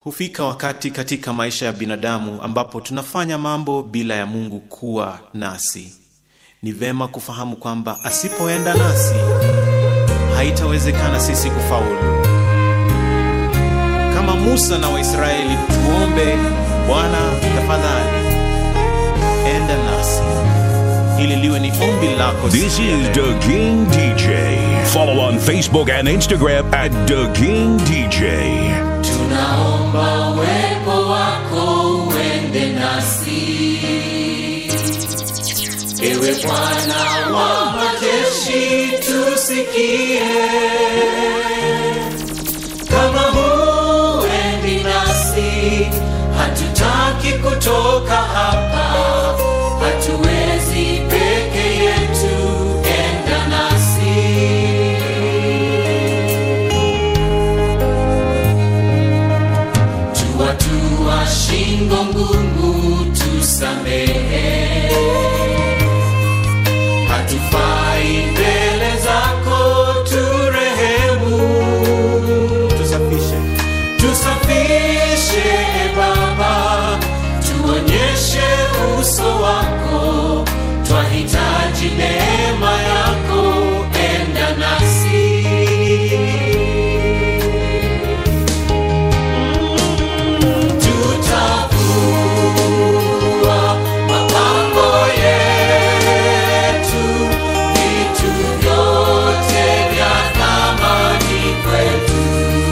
Hufika wakati katika maisha ya binadamu ambapo tunafanya mambo bila ya Mungu kuwa nasi. Ni vema kufahamu kwamba asipoenda nasi haitawezekana sisi kufaulu. Kama Musa na Waisraeli, tuombe Bwana, tafadhali enda nasi, ili liwe ni ombi lako. This siku ya is leo. The King DJ. Follow on Facebook and Instagram at The King DJ. Tunaomba uwepo wako uende nasi, ewe Bwana wa majeshi, tusikie. Kama huendi nasi, hatutaki kutoka hapa, hatuwezi peke yetu, enda nasi. tuwatua shingo ngumu, tusamehe. Hatufai mbele zako, turehemu, Tusafishe tusafishe e Baba, tuonyeshe uso wako, twahitaji neema yako, enda nasi. tutavua mapambo yetu, vitu vyote vya thamani kwetu,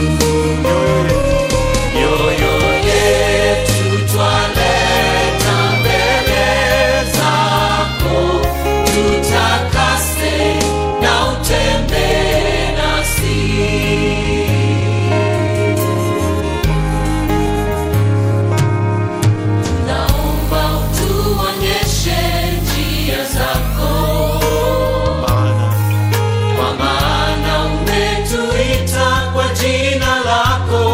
mioyo yetu twaleta mbele zako, tutakase na utembee nasi. Naomba utuonyeshe njia zako, maana kwa maana umetuita kwa jina lako.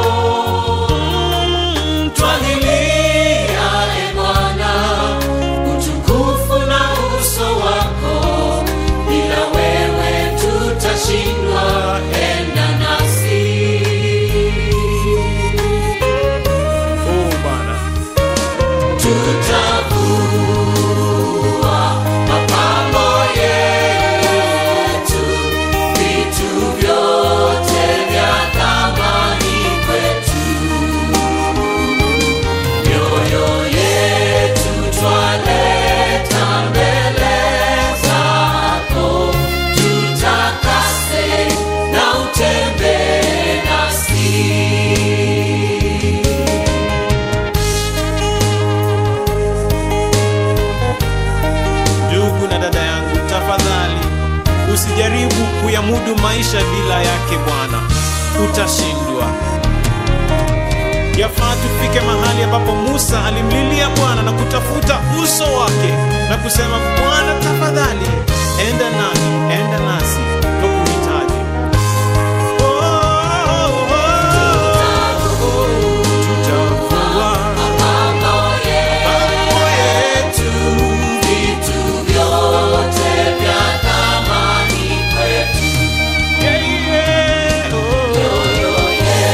Twahilia e Bwana, utukufu na uso wako, bila wewe tutashindwa, enda nasi. oh Bwana, tutavua mapambo yetu, vitu vyote vya thamani kwetu, mioyo yetu twaleta mbele zako, tutakase na utembee nasi. ndugu na dada yangu, tafadhali usijaribu kuyamudu maisha bila yake Bwana, utashindwa. Yafaa tufike mahali ambapo Musa alimlilia Bwana na kutafuta uso wake na kusema, Bwana tafadhali, enda nami, enda nasi, twakuhitaji. Oh, oh, oh, oh. Tutavua mambo yetu Yeah, yeah, oh.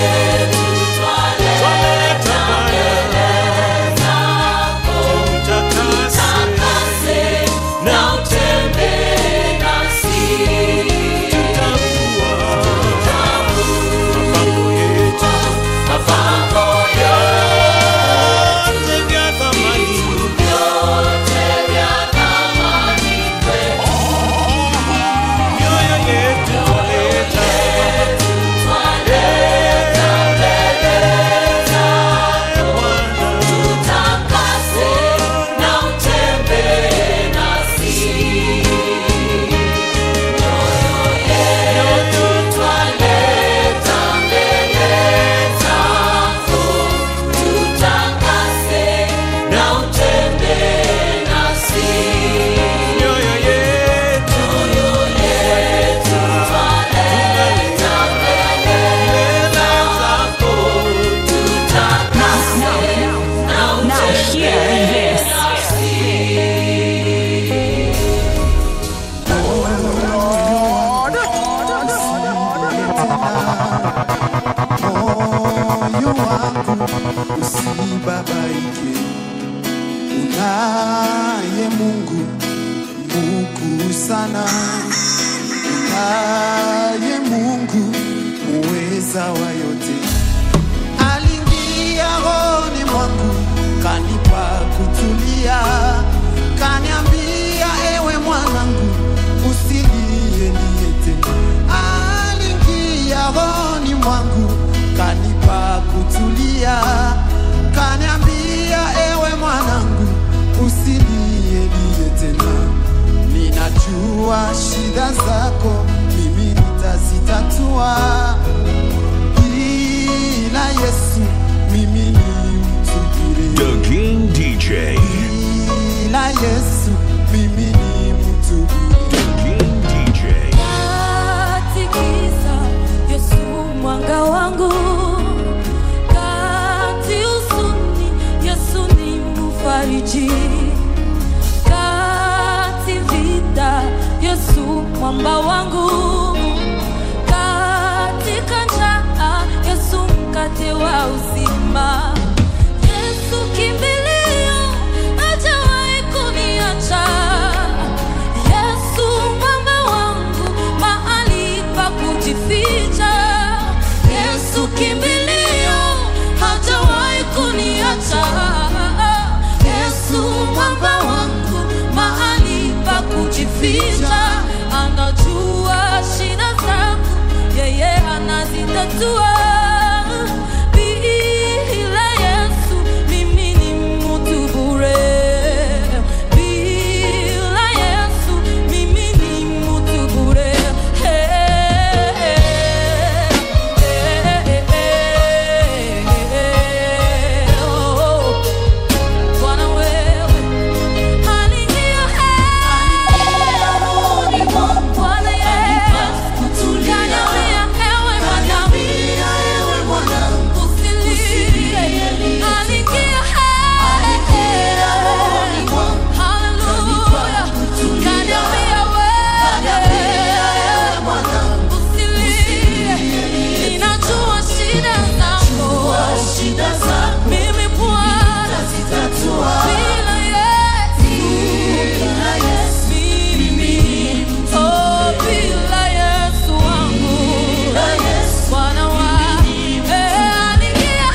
Twaleta tutakase na utembee you are wako usibabaike unaye mungu mungu sana unaye mungu muweza wa yote aliingia rohoni mwangu kanipa kutulia kaniambia ewe mwanangu usilie niete aliingia rohoni mwangu kanipa kutulia kaniambia ewe mwanangu usilie niye tena ninajua shida zako mimi nitazitatua bila yesu mimi ni mtu bure The King DJ. bila yesu mimi ni mtu bure The King DJ. Katikisa Yesu mwanga wangu, kati huzuni Yesu ni mfariji, kati vita Yesu mwamba wangu, katika njaa Yesu mkate wa uzima, Yesu kimbilio hajawahi kuniacha. Yesu mwamba wangu, mahali pa kujificha. Yesu kimbilio, hajawahi kuniacha. Yesu mwamba wangu, mahali pa kujificha. Anajua shida zangu, yeye anazitatua. Bila Yesu mimi ni mtu bure. Bila Yesu mimi ni mtu bure. Bwana wewe aliingia Bwana Yesu kaniambia ewe mwanangu usilie. Aliingia Hallelujah. Kaniambia wewe usilie. Ninajua shida zako. Mimi Bwana bila Yesu mimi oh bila Yesu wangu Bwana wa eh aliingia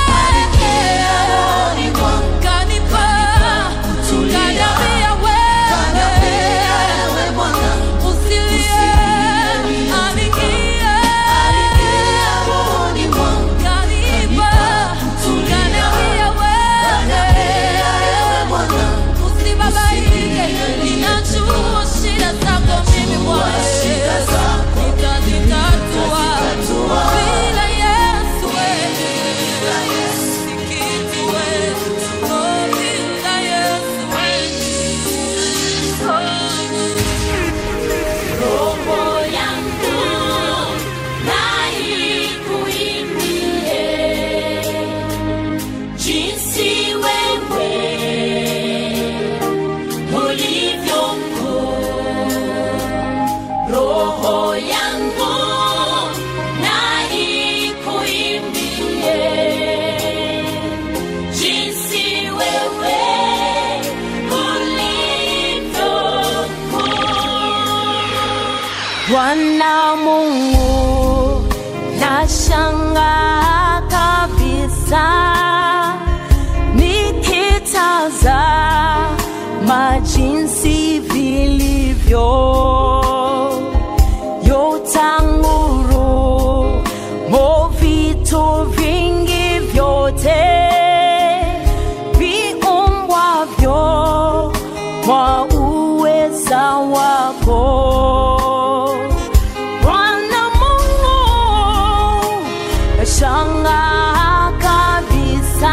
kanipa kaniambia wewe usilie aliingia kanipa kaniambia wewe usibabaike ninajua shida zako mimi Bwana nitazitatua bila Yesu wewe si kitu wewe oh bila Yesu wewe Roho yangu na ikuimbie jinsi wewe ulivyo mkuu. Roho yangu na ikuimbie jinsi wewe ulivyo mkuu. Bwana Mungu, nashangaa kabisa nikitazama jinsi vilivyo yotanguru mo vitu vingi vyote viumbwavyo kwa uweza wako Bwana Mungu, nashangaa kabisa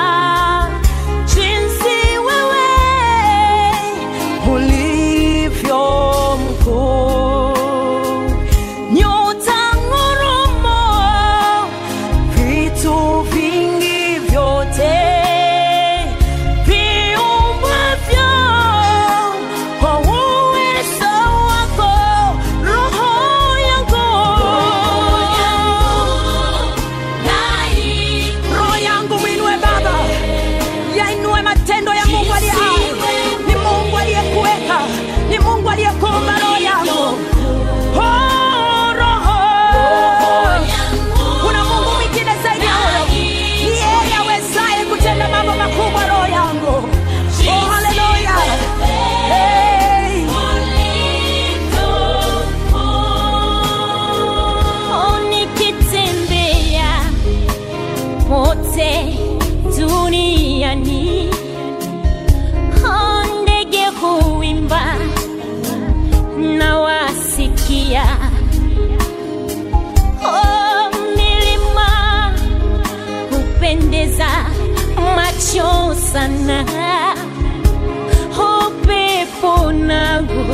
jinsi wewe ulivyo mkuu. Nyota ngurumo, vitu vingi popote duniani Oh, ndege huimba na wasikia oh, milima hupendeza macho sana upepo nangu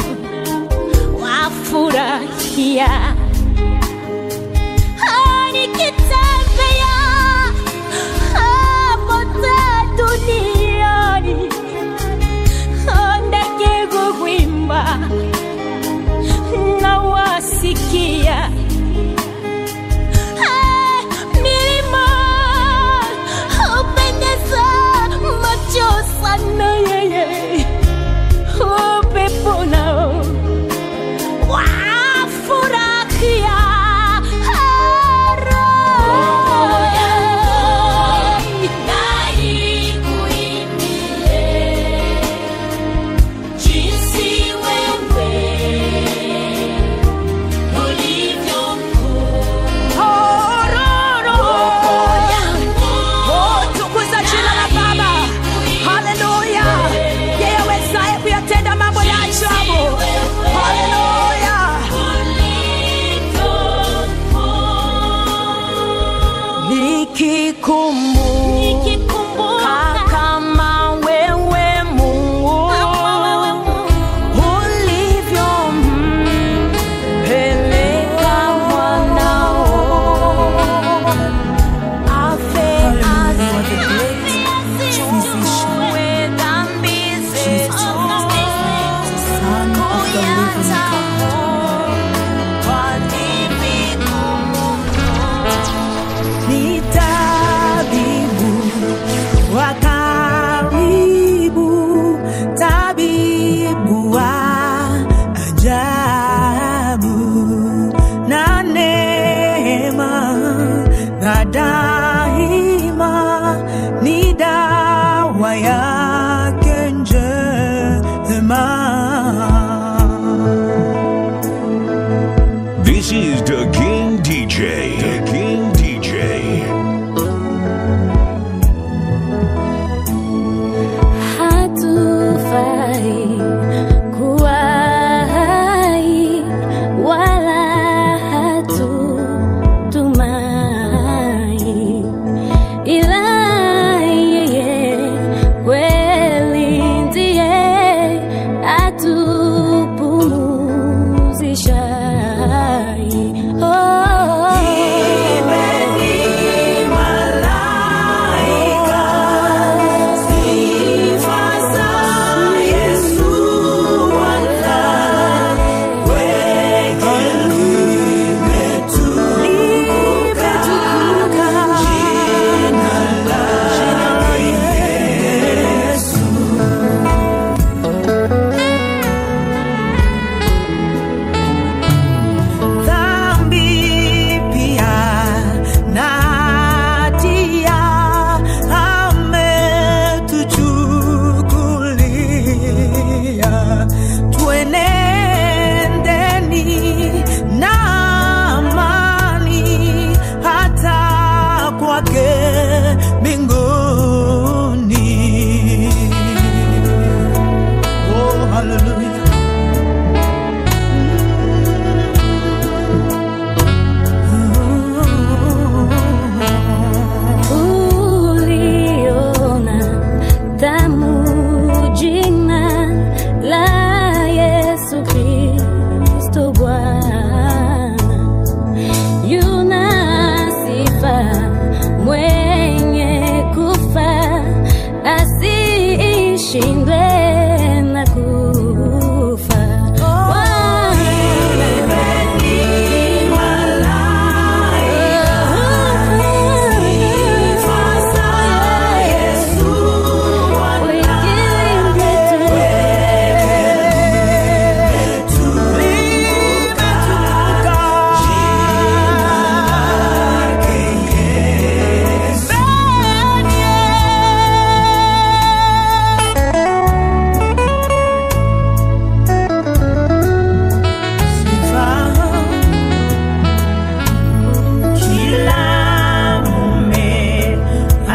wafurahia Ah, nikitembea ah, pote duniani Ah, ndege huimba na wasikia Ah, milima hupendeza macho sana yeye upepo nao wafurahia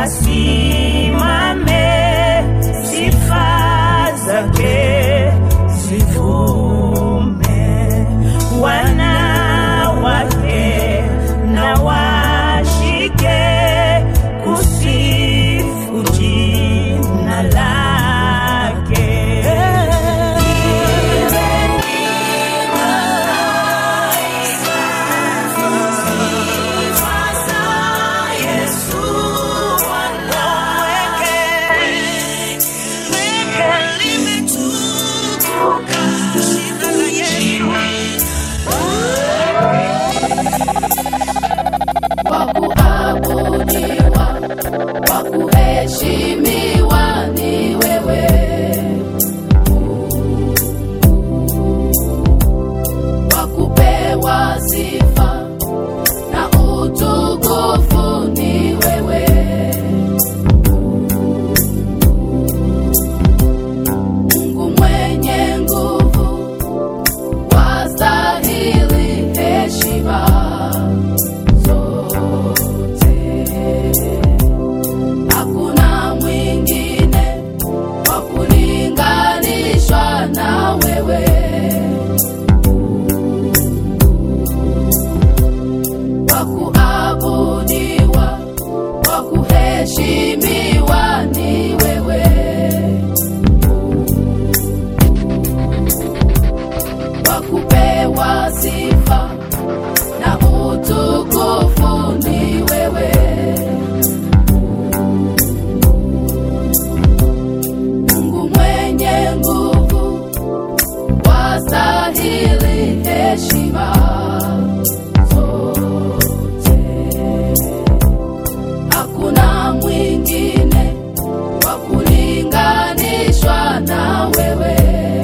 asimame, sifa zake zivume, wanawake na washike kusifu jina lake. wa kuabudiwa, wa kuheshimiwa ni wewe. Wa kupewa sifa na utukufu ni wewe. Mungu mwenye nguvu, wastahili heshima zote. Hakuna mwingine wa kulinganishwa na wewe. Wa kuabudiwa, wa kuheshimiwa ni wewe. Wa kupewa sifa na utukufu ni wewe. Mungu mwenye nguvu, wastahili heshima zote. Hakuna mwingine wa kulinganishwa na wewe.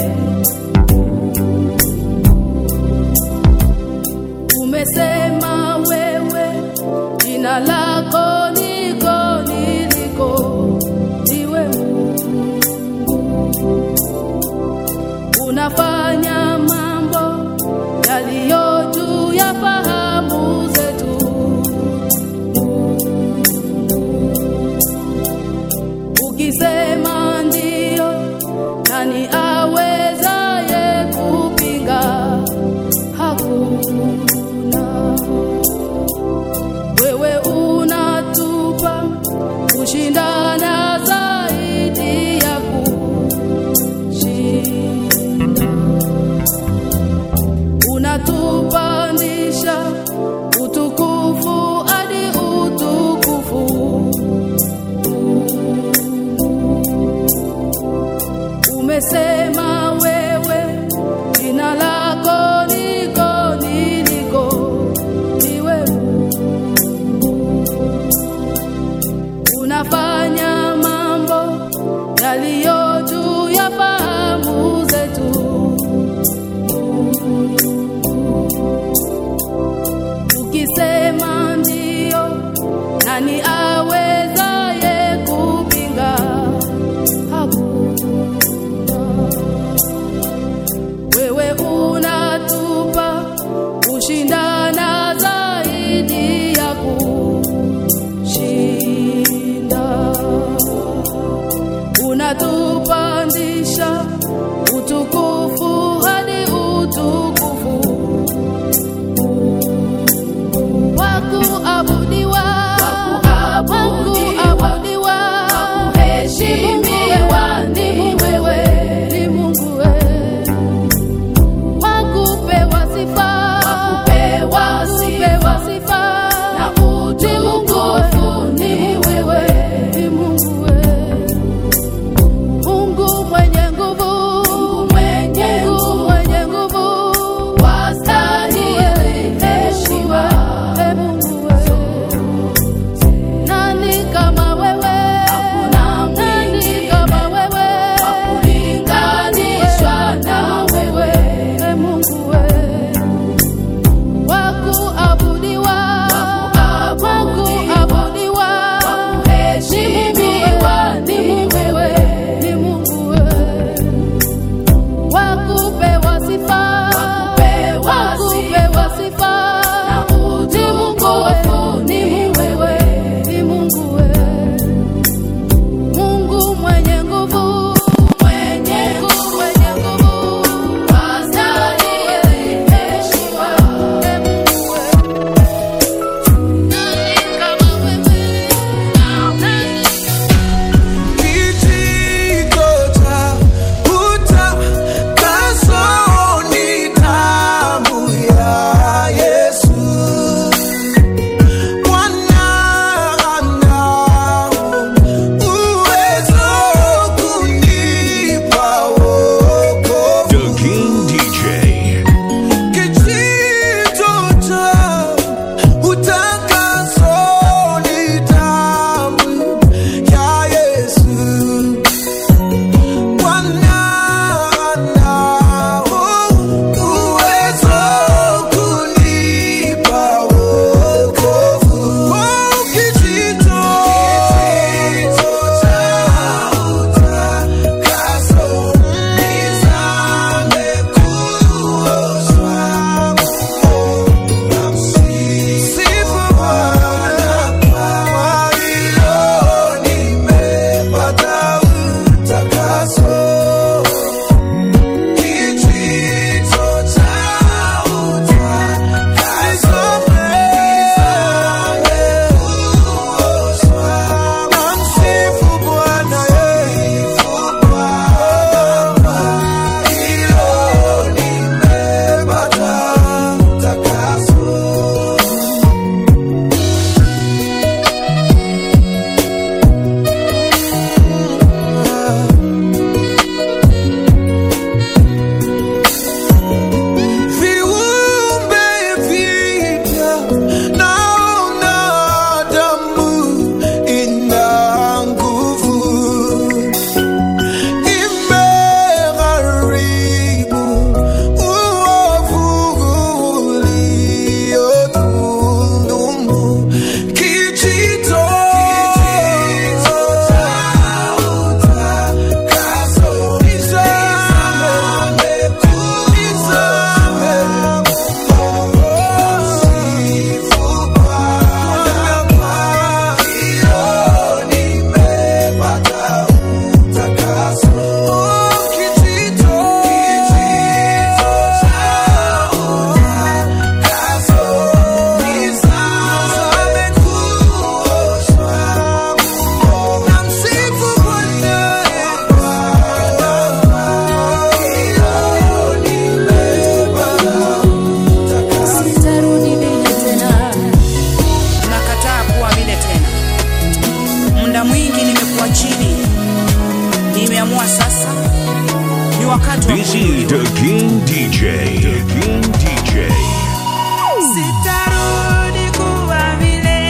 umesema wewe jina lako niko niliko ndiwe Mungu unafanya mambo yaliyo juu ya fahamu zetu ukisema ndio nani awezaye kupinga hakuna. Wewe unatupa kushindana zaidi ya kushinda, unatupandisha utukufu hadi utukufu. Umesema wewe jina lako niko niliko ndiwe Mungu. unafanya mambo yaliyo juu ya fahamu zetu ukisema ndio nani awezaye kupinga hakuna wewe unatupa kushindana zaidi ya kushinda muda mwingi nimekuwa chini, nimeamua sasa ni wakati wa This is kuinuliwa. the King DJ. The King DJ. Sitarudi kuwa vile.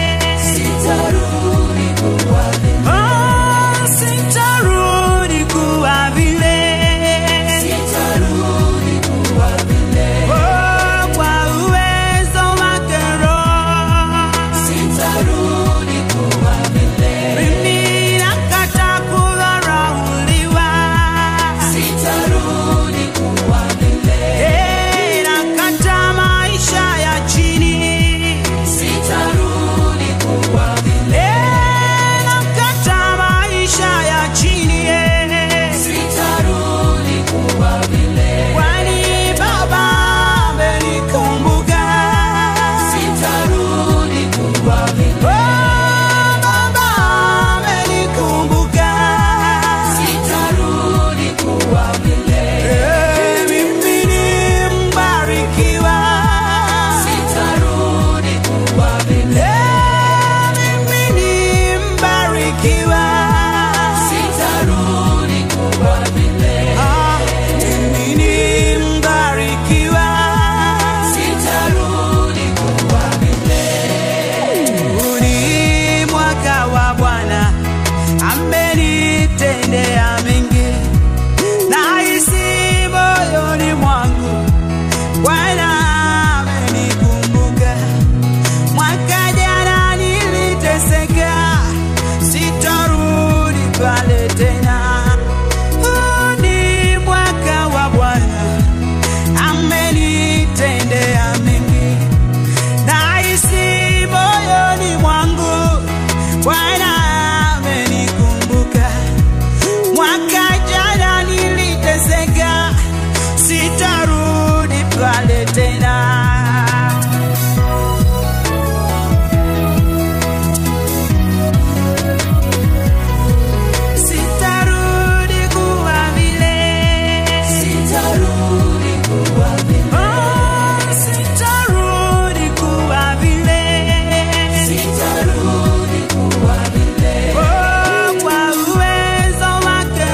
Oh, sitarudi kuwa vile. Oh, kwa uwezo wake Roho. Mimi nakataa kudharauliwa. Eh, nakataa maisha ya chini. Eh, nakataa maisha ya chini, eh. Kwani Baba amenikumbuka. Oh, Baba amenikumbuka. Eh, mimi ni mbarikiwa. Eh, mimi ni mbarikiwa. Ah, mimi ni mbarikiwa. Huu ni mwaka wa Bwana, amenitendea mengi, nahisi moyoni mwangu Bwana amenikumbuka. Mwaka jana niliteseka, sitarudi pale tena. Huu ni mwaka wa Bwana, amenitendea mengi nahisi moyoni mwangu Bwana amenikumbuka. Mwaka jana niliteseka, sitarudi pale tena. Sitarudi kuwa vile. Oh, sitarudi kuwa vile. Oh, kwa uwezo wake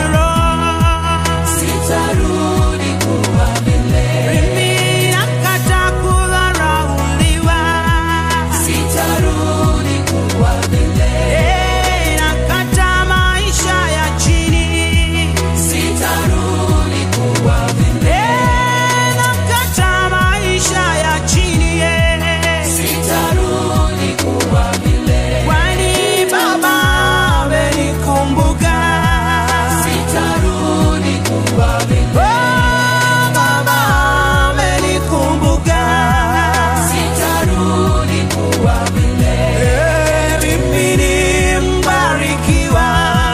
Roho. Mimi nakataa kudharauliwa. Eh, nakataa maisha ya chini. Eh, nakataa maisha ya chini, eh. Kwani Baba amenikumbuka. Oh, Baba amenikumbuka. Eh, mimi ni mbarikiwa.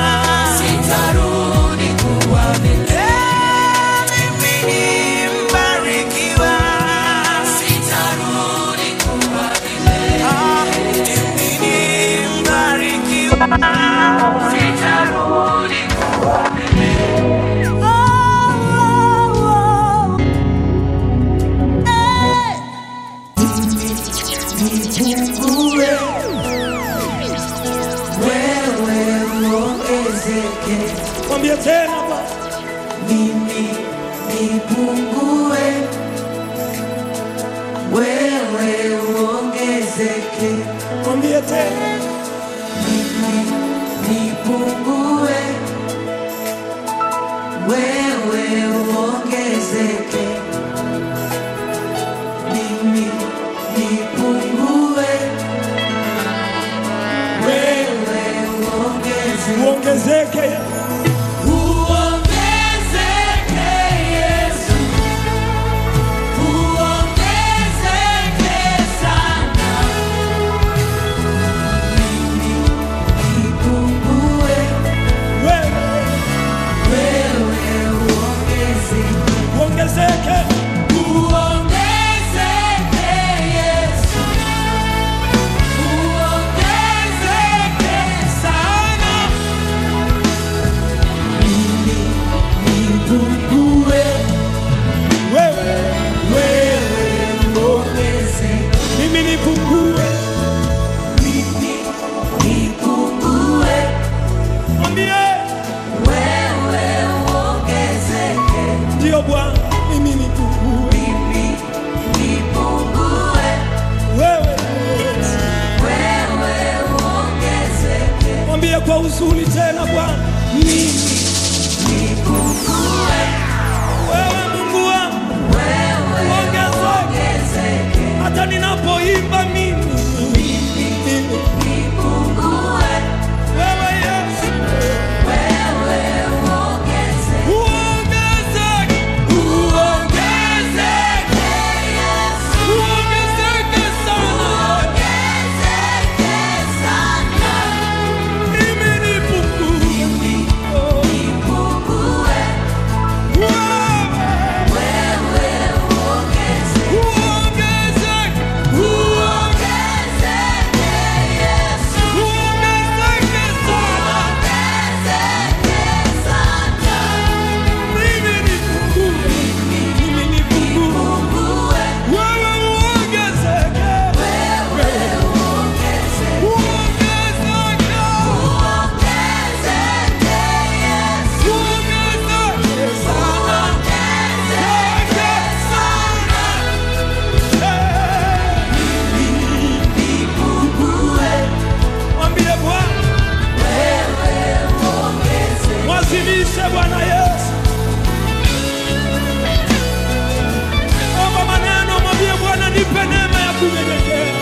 Eh, mimi ni mbarikiwa. Ah, mimi ni mbarikiwa. Oh, oh, oh. Eh. nipungue, wewe uongezeke, Mwambie tena Bwana. mimi nipungue, wewe uongezeke, Mwambie tena. mimi nipungue, wewe uongezeke, mimi nipungue, wewe uongezeke. Uongezeke. Uongezeke Yesu, uongezeke sana. Mimi nipungue, Wewe wewe uongezeke. uongezeke. Uongezeke Yesu, uongezeke sana. oh Bwana, mimi nipungue, mimi nipungue, wewe Yesu. wewe uongezeke. Mwambie kwa uzuri tena Bwana, mimi Nipungue, wewe Mungu wangu wewe ongezeke, uongezeke. hata ninapoimba mimi Nipungue, wewe Yesu wewe uongezeke. uongezeke, Uongezeke, Yesu. uongezeke sana, Uongezeke sana. mimi nipungue, oh, Nipungue, wewe wewe uongezeke. uongezeke, Uongezeke, Yesu. uongezeke sana, Uongezeke sana. mimi nipungue, mimi nipungue, Nipungue, wewe uongezeke, wewe uongezeke. uongezeke, Uongezeke, Yesu. uongezeke sana. Uongezeke sana. Nipungue, Mwambie Bwana, wewe uongezeke. mwazimishe Bwana Yesu. Omba maneno, mwambie Bwana, nipe neema ya kunyenyekea.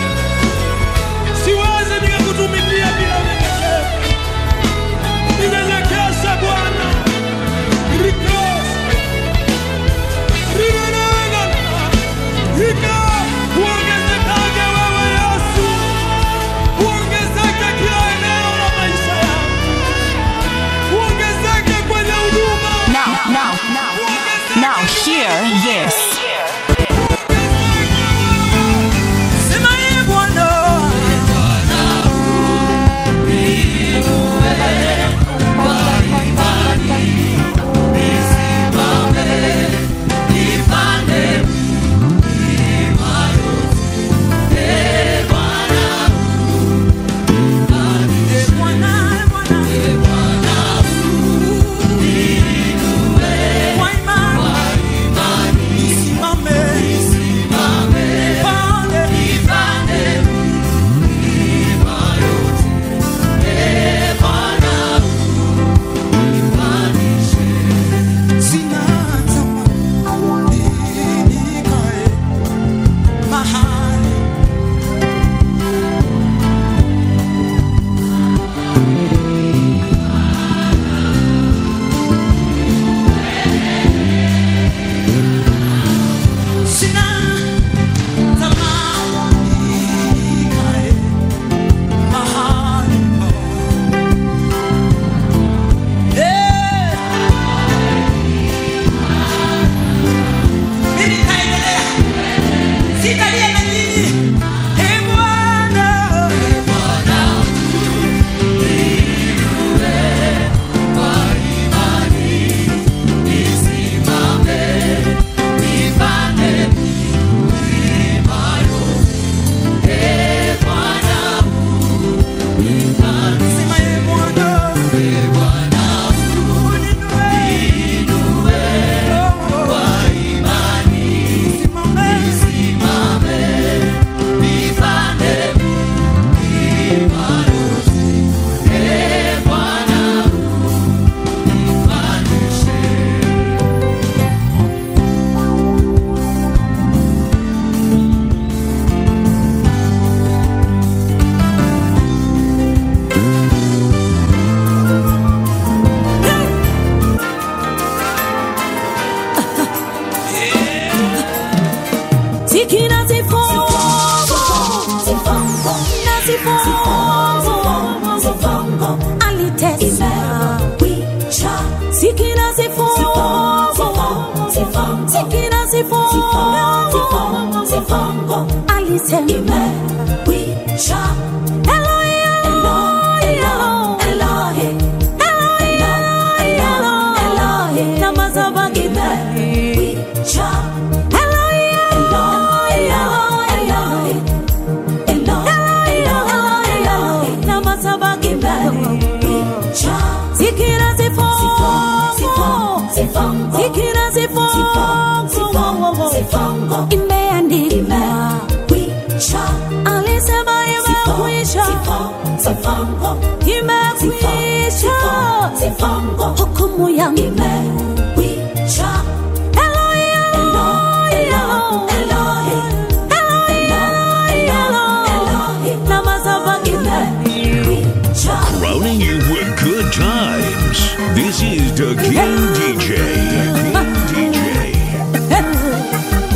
Siwezi nikakutumikia bila unyenyekevu. Ninyenyekeshe Bwana. Rikos. Rinanana. Rika. Uongezekage wewe Yesu. Uongezeke kila eneo la maisha yangu. Uongezeke kwenye huduma. Now, now, now, now, hear this. Sema ye Bwana. Ee Bwana, ee Bwana. Kwa imani. Nisimame. Nipande. Sina tamani nikae mahali Sina tamani nikae mahali Eh. Mimi nitaendelea. Sitalia na nyinyi. Ee Bwana. Sema, Ee Bwana. Uninue. Oh, Simame. Sikina sifongo, na sifongo, alitesa. Sikina sifongo, sikina sifongo, alisema. Eloi, Eloi, Eloi, Eloi, na mazabaki Eloi, Sikira sifongo, sikira sifongo, good times. This is the King DJ. King DJ.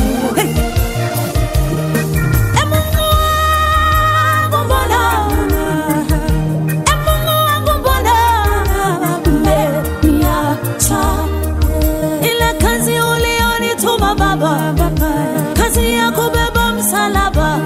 Ile kazi ulionituma Baba, kazi ya kubeba msalaba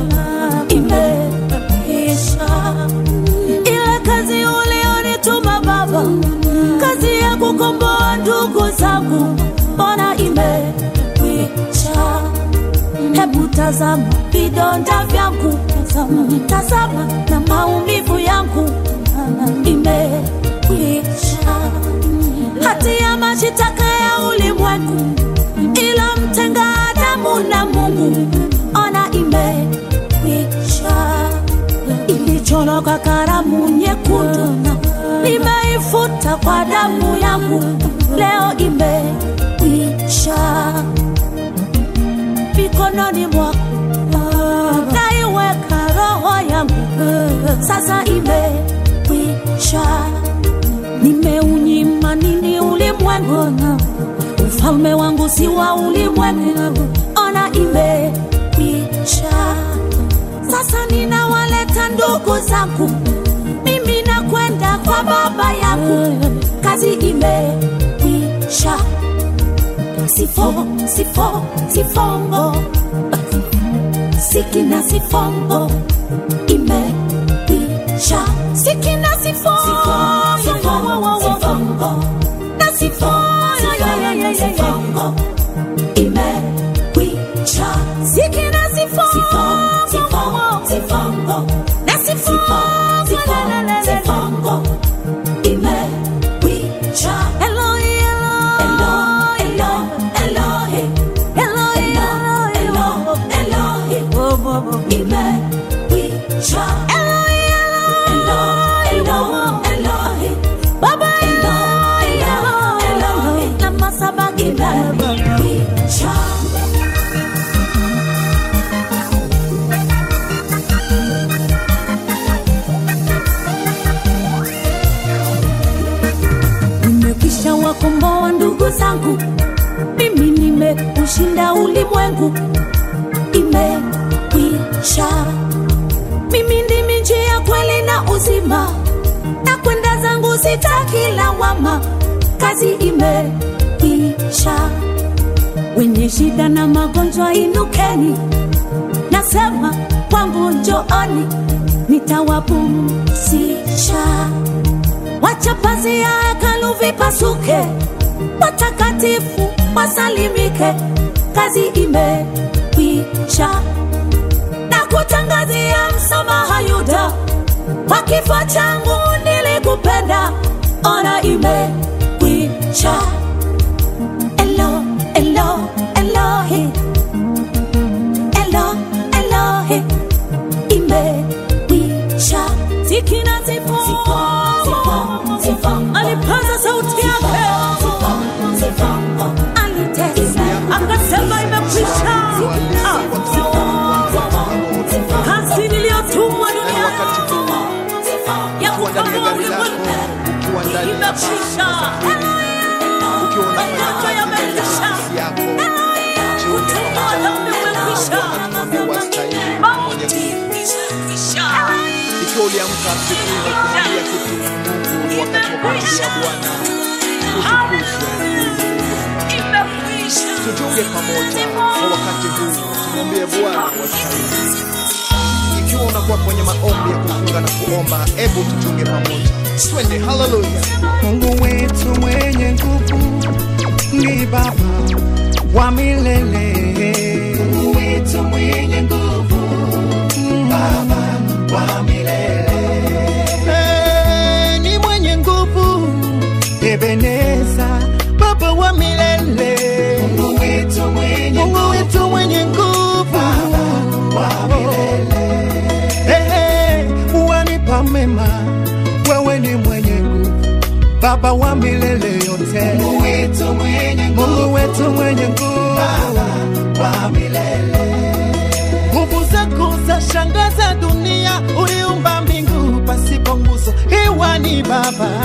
imeisha. Ile kazi ulionituma Baba, kazi ya kukomboa ndugu zangu, mbona imekwisha? Hebu tazama vidonda vyangu, tazama, tazama na maumivu yangu imekwisha. Hati ya mashitaka ya ulimwengu ilomtenga Adamu na Mungu, ona imekwisha. Ilichorwa kwa karamu nyekundu, nimeifuta kwa damu yangu, leo imekwisha mikononi mwako naiweka roho yangu sasa imekwisha nimeunyima nini ulimwengu ufalme wangu si wa ulimwengu ona imekwisha sasa ninawaleta ndugu zangu mimi nakwenda kwa baba yangu kazi imekwisha sifo sifo sifongo sikina sifongo imekwisha sikina sifongo na sifongo imekwisha sikina sifongo na sifongo imekwisha Eloi, Eloi, Eloi, Eloi, Eloi, Eloi, Eloi, Eloi, imekwisha Eloi, Eloi, Eloi, Eloi, Baba Eloi, Eloi, Eloi, lama sabaki imekwisha nimekwisha wakomboa ndugu zangu, mimi nimeushinda ulimwengu, imekwisha. Mimi ndimi njia, kweli na uzima, na kwenda zangu sitaki lawama, kazi imekwisha. Wenye shida na magonjwa inukeni, nasema kwangu njooni, nitawapumzisha wacha pazia ya hekalu vipasuke, watakatifu wasalimike, kazi imekwisha. Na kutangazia msamaha Yuda, kwa kifo changu nilikupenda, ona imekwisha. Elo, elo, Elohi, elo, Elohi, imekwisha. Sikina sifu, alipaza sauti yake, alitesa akasema imekwisha. Ah. Kazi niliyotumwa duniani ya kukomboa ulimwengu imekwisha. Magonjwa yamekwisha. Utumwa wa dhambi umekwisha. Mauti imekwisha. ikiwa uliamka asubuhi na kumwambia kitu Mungu ni wakati wa kumwambia Bwana utukuzwe. Tutunge pamoja kwa wakati huu, tumwambie Bwana wastahili. Ikiwa unakuwa kwenye maombi ya kufunga na kuomba, hebu tutunge pamoja, twende. Haleluya! Mungu wetu mwenye nguvu ni Baba wa milele. Mungu wetu mwenye nguvu, Baba wa milele. Eh, ni mwenye nguvu, Ebeneza, Baba wa milele. Mungu wetu mwenye Mungu wetu mwenye nguvu, Baba wa milele. Eh, eh, wanipa mema, wewe ni mwenye nguvu Baba wa milele yote, Mungu wetu mwenye nguvu, Mungu wetu mwenye nguvu, Baba wa milele. Nguvu zako za shangaza dunia, uliumba mbingu pasipo nguzo, hewa ni Baba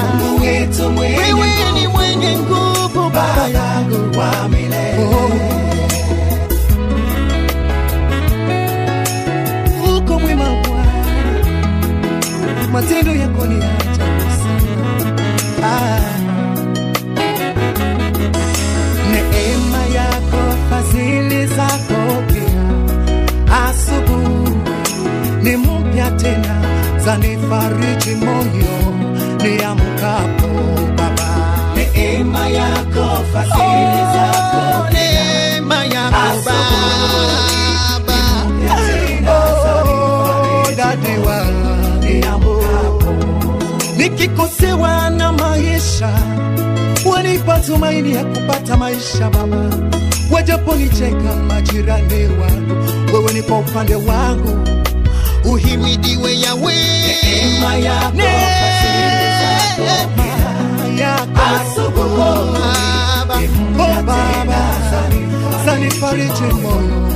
zanifariji moyo niamkapo Baba. Neema yako fadhili zako, neema yako Baba, oh, dadiwa nikikosewa na maisha wanipa tumaini ya kupata maisha Baba, wajaponicheka majirani wangu, wewe ni kwa upande wangu, uhimidiwe Yawe. Neema yako Baba, oh Baba, zanifariji moyo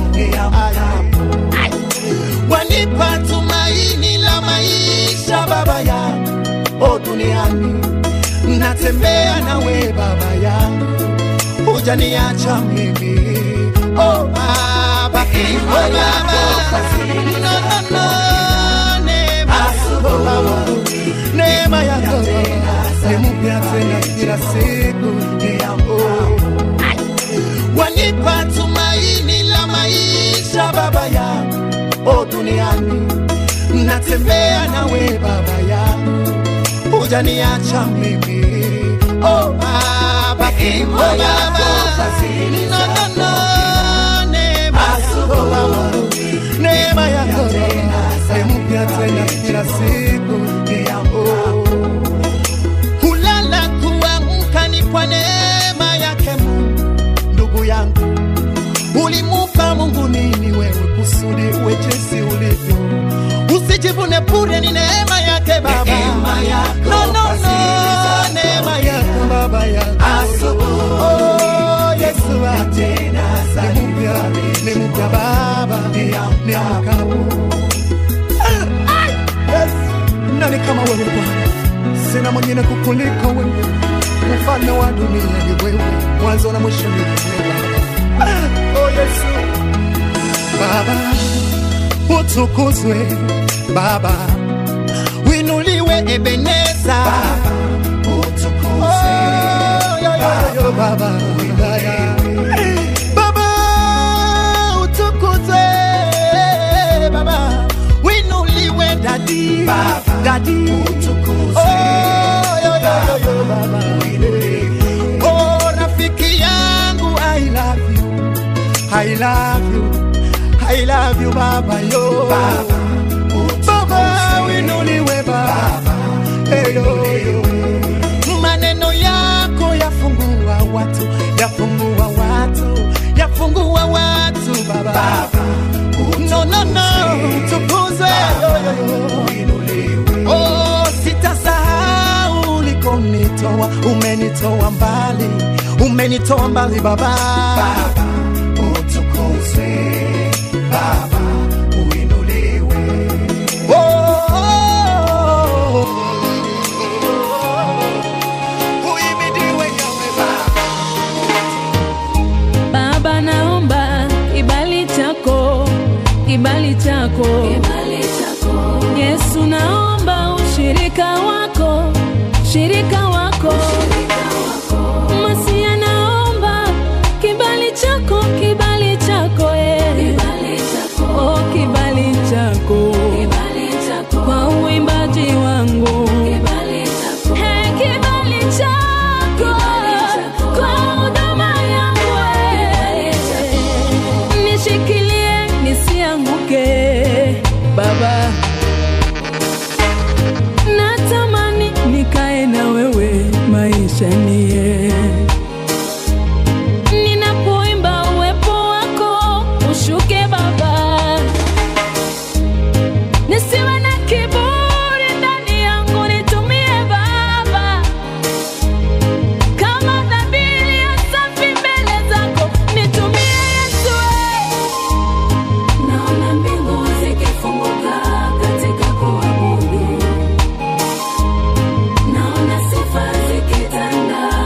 wanipa tumaini la maisha Baba yangu, o duniani natembea nawe Baba yangu, hujaniacha mimi oh Baba, oh Baba, no, no, no, neema yako Baba, neema yako ni mpya tena kila siku ni yangu, wanipa tumaini la maisha Baba yangu, o duniani natembea nawe Baba yangu hujaniacha mimi oh Baba, oh Baba, no, no, no, neema yako Baba, neema yako ni mpya tena kila siku ni yangu, kulala kuamka ni kwa neema yake Mungu. Ndugu yangu, ulimupa Mungu nini wewe kusudi uwe jinsi ulivyo? Usijivune bure, ni neema yake Baba, no, no, no, neema yako Baba yako oh, Yesu ate ni mpya, ni mpya Baba, ni mkabu nani kama wewe Bwana? Sina mwingine kukuliko wewe, mfalme wa dunia ni wewe, mwanzo na mwisho ni wewe Baba. Oh Yesu Baba, utukuzwe Baba, winuliwe Ebeneza Baba, utukuzwe oh, yo, yo, yo, Baba, wilaya Baba, utukuzwe Baba, winuliwe dadi Baba, dadi utukuzwe oh, yo, yo, yo, yo, Baba, winuliwe oh, rafiki yangu I love you I love you I love you baba yo baba, baba winuliwe baba hey, yo, yo. maneno yako yafungua watu yafungua watu yafungua watu baba, baba no, no, no. tukuzwe oh, sitasahau ulikonitoa umenitoa mbali umenitoa mbali baba, baba utukuzwe baba uinuliwe oh, oh, oh, oh. Uhimidiwe Yahweh Baba. Baba, naomba kibali chako, kibali chako, Yesu, naomba ushirika wako, shirika wako, Masia, naomba kibali chako, kibali chako, eh. Oh, kibali chako, kwa uimbaji wangu, Hey, kibali chako, kwa huduma yangu, eh. nishikilie nisianguke Baba, natamani nikae na wewe maisha nie ninapoimba uwepo wako ushuke Baba, nisiwe na kiburi ndani yangu, nitumie Baba kama dhabihu ya safi mbele zako, nitumie Yesu. Naona mbingu zikifunguka katika kuabudu, naona sifa zikitanda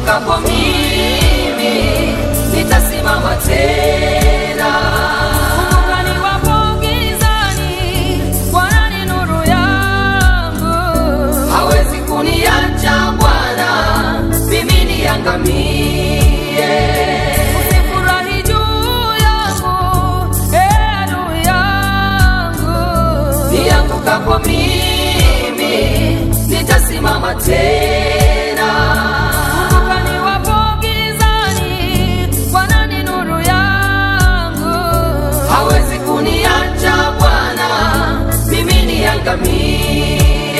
niangukapo mimi nitasimama tena. Kumbuka niwapo gizani, Bwana ni nuru yangu. Hawezi kuniacha Bwana, mimi niangamie. Usifurahi juu yangu, ee adui yangu. Niangukapo mimi nitasimama tena. Kumbuka niwapo gizani, Bwana ni nuru yangu. Hawezi kuniacha Bwana, mimi niangamie.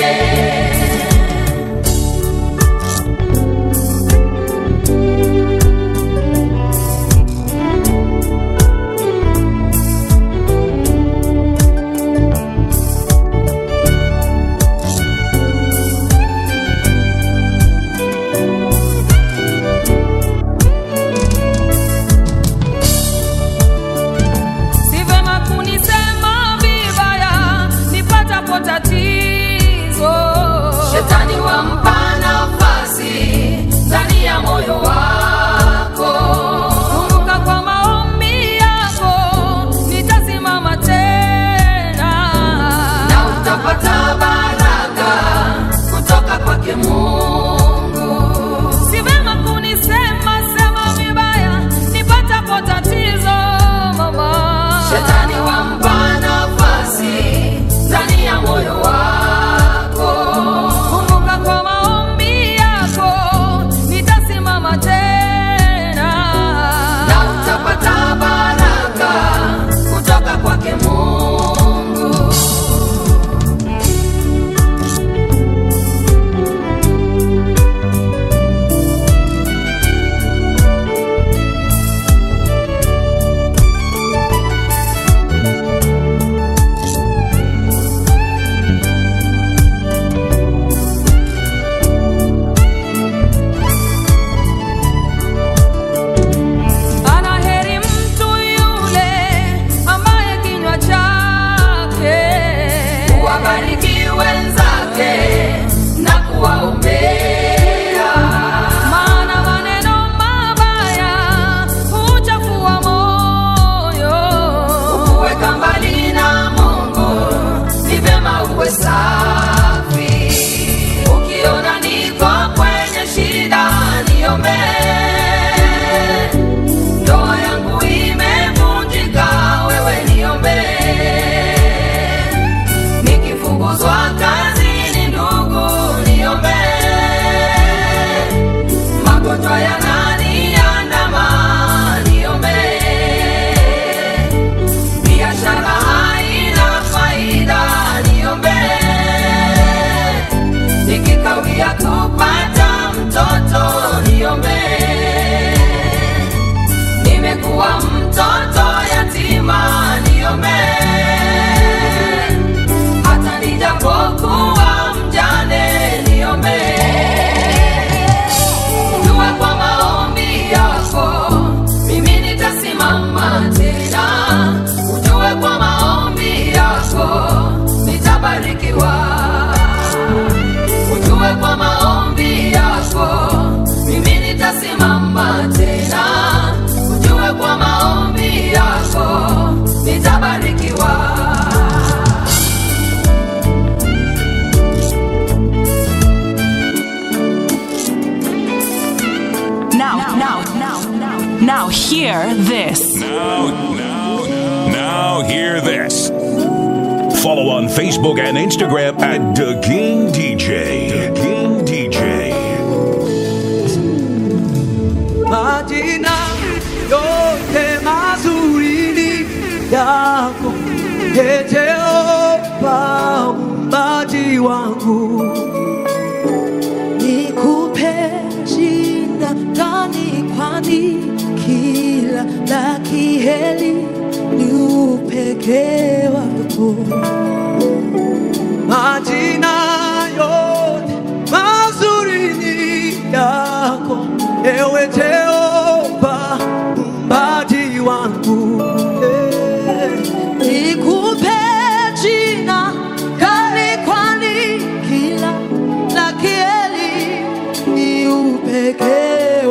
Si vema kunisema vibaya nipatapo tatizo. Shetani wampa nafasi ndani ya moyo wako. Kumbuka kwa maombi yako nitasimama tena, na utapata baraka kutoka kwake Mungu. Si vema kunisema sema vibaya nipatapo tatizo mama. Shetani wampa nafasi ndani ya moyo wako. Kumbuka kwa maombi yako nitasimama tena, na utapata baraka kutoka kwake Mungu. Ana heri mtu yule ambaye kinywa chake wabariki wenzake na kuwaombea, maana maneno mabaya huchafua moyo. Kukuweka mbali na Mungu ni vyema uwe safi. Ukiona niko kwenye shida, niombee ndoa yangu imevunjika, wewe niombee. Nikifukuzwa kazini, ndugu niombee. Magonjwa yananiandama, niombee. Biashara haina faida, niombee. Nikikawia kupata mtoto, niombee nimekuwa mtoto yatima, niombe hata nijapokuwa mjane, niombe jua kwa maombi yako mimi nitasimama tena, ujue kwa maombi yako nitabarikiwa, ujue kwa maombi yako mimi nitasimama tena, ujue kwa maombi yako nitabarikiwa. Now, now, now, now, now, hear this. Now, now, now, hear this. Follow on Facebook and Instagram at The King DJ. The King DJ. majina yote mazuri ni yako Ee Jehova muumbaji wangu nikupe jina gani kwani kila la kiheli ni upekee wako majina yote mazuri ni yako ewe Jehova muumbaji wangu Eh. nikupe jina gani kwani kila la kieli ni upekee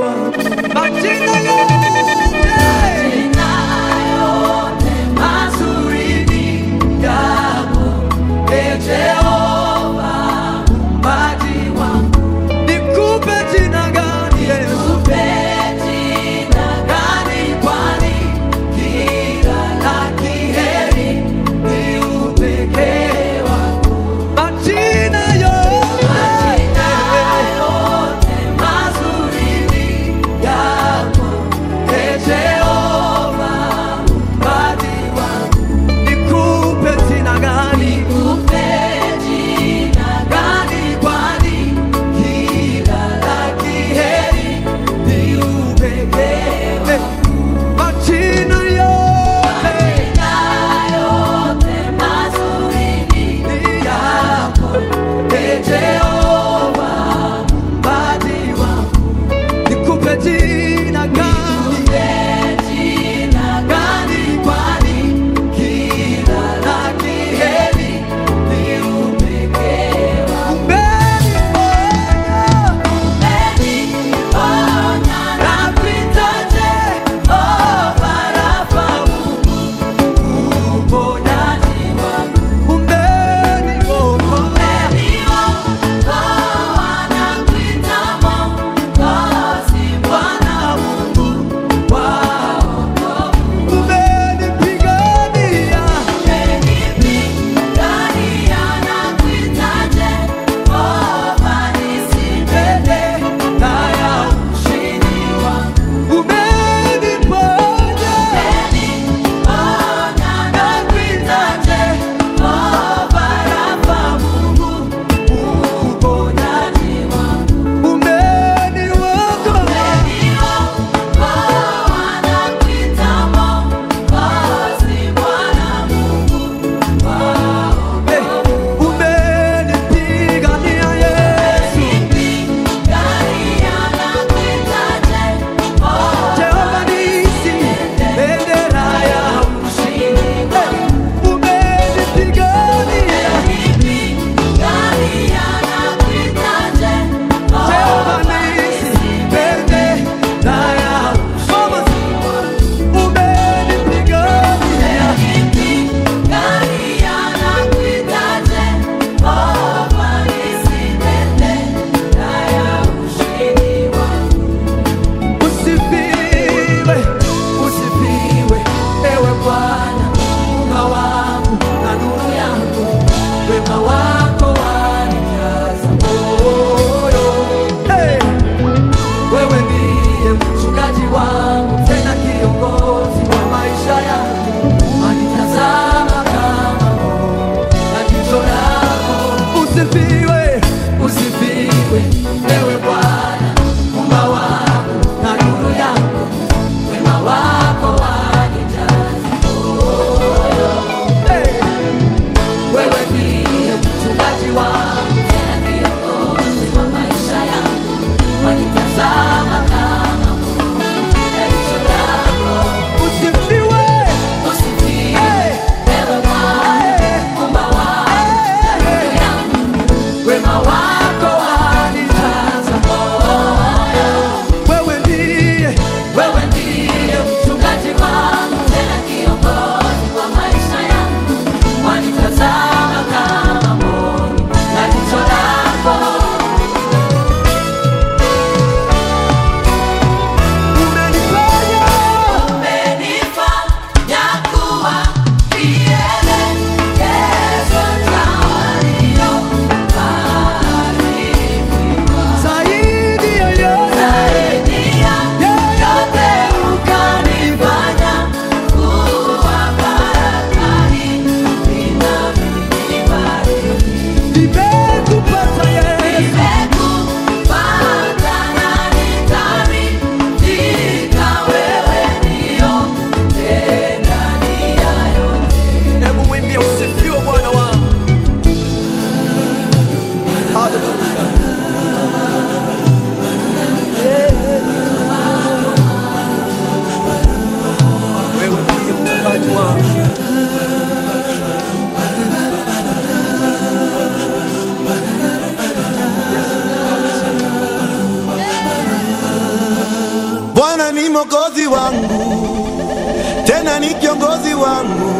mwokozi wangu, tena ni kiongozi wangu,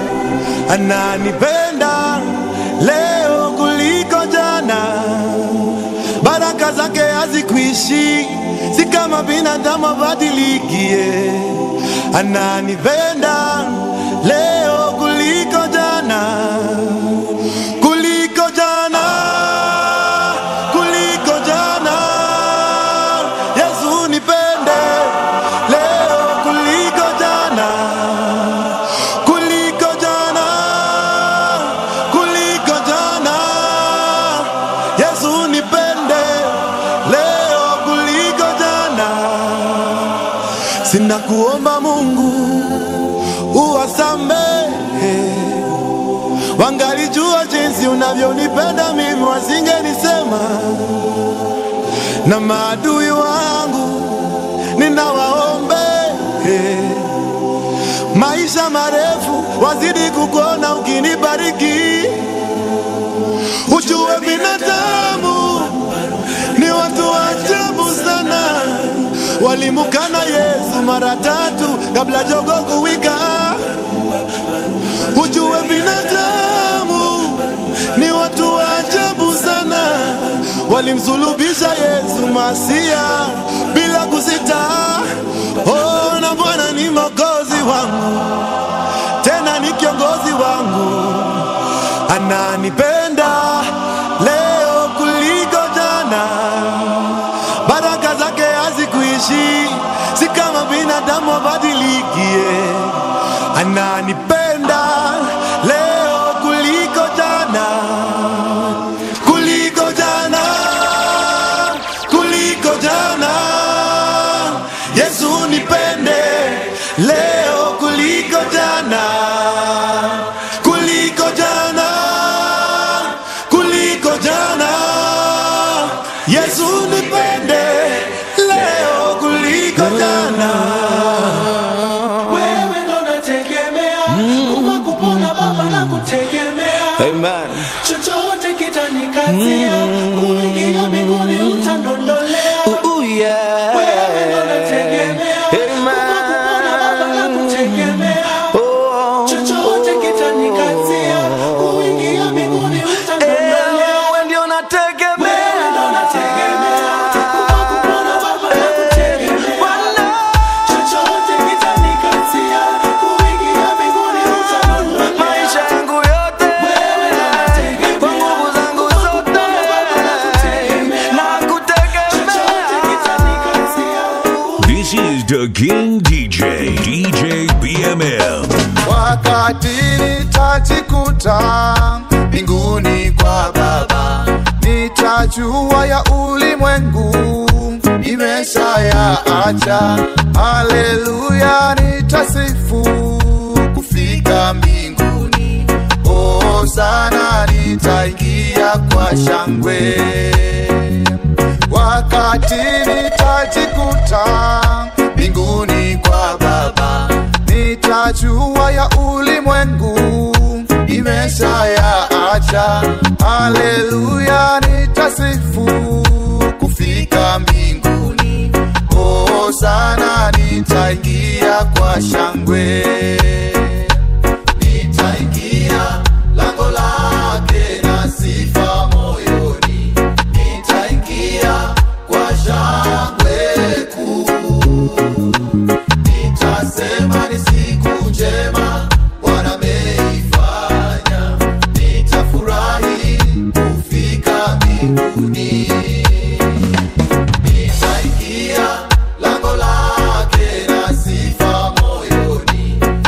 ananipenda leo kuliko jana. Baraka zake hazikuishi, si kama binadamu abadilikie. Ananipenda leo kuliko jana, kuliko jana, kuliko jana. Yesu nipende leo kuliko jana, kuliko jana, kuliko jana. Yesu nipende leo kuliko jana. Sina kuomba Mungu uwasamehe, wangalijua jinsi unavyonipenda mimi, wasingenisema na maadui wangu ninawaombe maisha marefu, wazidi kukuona ukinibariki. Ujue binadamu ni watu wa ajabu sana, walimukana Yesu mara tatu kabla jogo kuwika. Ujue binadamu ni watu wa ajabu sana, walimsulubisha Yesu Masia bila kusita. Oh, na Bwana ni mwokozi wangu, tena ni kiongozi wangu, ananipenda leo kuliko jana. Baraka zake hazikuishi, si kama binadamu abadilikie. Ananipenda leo kuliko jana, kuliko jana, kuliko jana. Yesu nipende leo kuliko jana, kuliko jana, kuliko jana. Yesu nipende leo kuliko jana. Wewe ndo nategemea kupa kupona Baba na kutegemea Amen. chochote kitanikazia kuingia mbinguni utandondolea Wewe ndo nategemea kupa kupona Baba na kutegemea chochote kitanikazia kuingia mbinguni utandondolea Wewe ndio nategemea. Wewe ndo nategemea kupa kupona Baba na kutegemea chochote kitanikazia kuingia mbinguni utandondolea Maisha yangu yote kwa nguvu zangu zote na This is the King DJ, DJ BMM. wakati nitajikuta mbinguni kwa Baba, nitajua ya ulimwengu nimeshayaacha. Haleluya, nitasifu kufika mbinguni. Oh, sana nitaingia kwa shangwe wakati nitajikuta mbinguni kwa Baba, nitajua ya ulimwengu nimeshayaacha. Haleluya, nitasifu kufika mbinguni. Oh, sana nitaingia kwa shangwe, nitaingia lango lake na sifa moyoni, nitaingia kwa shangwe kuu, nitasema ni siku njema Bwana ameifanya, nitafurahi kufika mbinguni, nitaingia lango lake na sifa moyoni,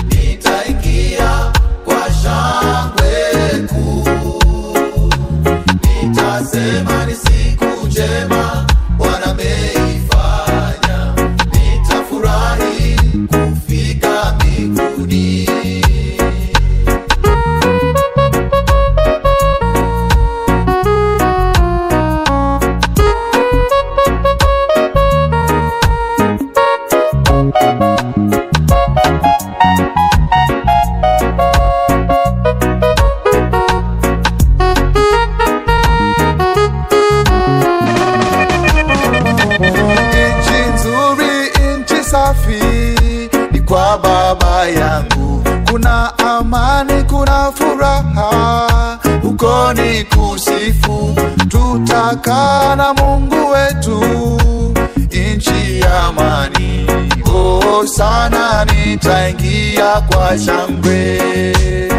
nyumba yangu kuna amani, kuna furaha, uko ni kusifu, tutakaa na Mungu wetu nchi ya amani. Oh, sana nitaingia kwa shangwe